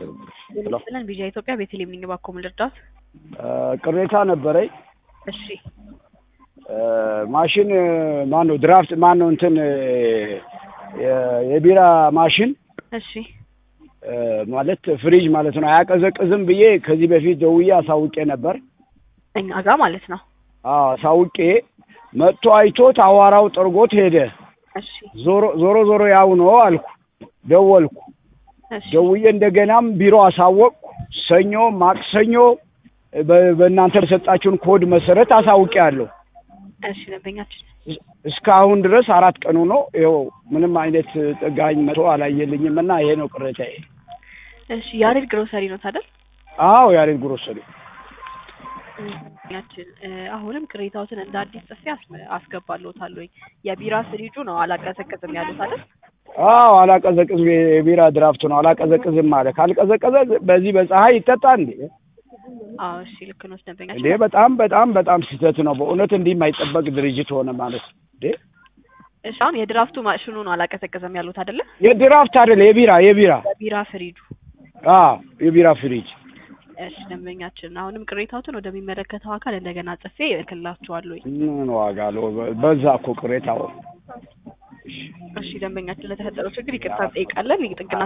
ወሰዱብሽ። ስለን ቢጃ ኢትዮጵያ ቤተልሔም ነኝ። እባክዎ ምን ልርዳዎት? ቅሬታ ነበረኝ። እሺ ማሽን ማን ነው ድራፍት ማን ነው እንትን የ- የቢራ ማሽን እሺ ማለት ፍሪጅ ማለት ነው አያቀዘቅዝም ብዬ ከዚህ በፊት ደውዬ አሳውቄ ነበር። እኛ ጋር ማለት ነው። አዎ አሳውቄ መጥቶ አይቶት አዋራው ጠርጎት ሄደ። እሺ ዞሮ ዞሮ ዞሮ ያው ነው አልኩ። ደወልኩ እሺ ደውዬ እንደገናም ቢሮ አሳወቅኩ። ሰኞ ማክሰኞ በ- በእናንተ በሰጣችሁን ኮድ መሰረት አሳውቄያለሁ። እሺ ደንበኛችን እስካሁን ድረስ አራት ቀኑ ነው። ይኸው ምንም አይነት ጠጋኝ መቶ አላየልኝም እና ይሄ ነው ቅሬታዬ። እሺ ያሬድ ግሮሰሪ ነው ታደል አዎ ያሬድ ግሮሰሪ ደንበኛችን እ፣ አሁንም ቅሬታዎትን እንደ አዲስ ጽፌ አስ- አስገባልዎታለሁኝ። የቢራ ፍሪጁ ነው አላቀዘቅዝም ያሉት አይደል? አዎ አላቀዘቅዝም። የቢራ ድራፍት ነው አላቀዘቅዝም አለ። ካልቀዘቀዘ በዚህ በፀሐይ ይጠጣ እንዴ? አዎ እሺ ልክ ነው እንዴ ደንበኛችን። በጣም በጣም በጣም ስህተት ነው በእውነት። እንዲህ የማይጠበቅ ድርጅት ሆነ ማለት ነው እንዴ? እሺ አሁን የድራፍቱ ማሽኑ ነው አላቀዘቅዝም ያሉት አይደለ? የድራፍት አይደለ የቢራ የቢራ የቢራ ፍሪጁ አዎ የቢራ ፍሪጅ እሺ ደንበኛችን አሁንም ቅሬታዎትን ወደሚመለከተው አካል እንደገና ጽፌ እልክላችኋለሁኝ። ምን ዋጋ አለው? በዛ እኮ ቅሬታው እሺ ደንበኛችን ለተፈጠረው ችግር ይቅርታ እንጠይቃለን። የጥገና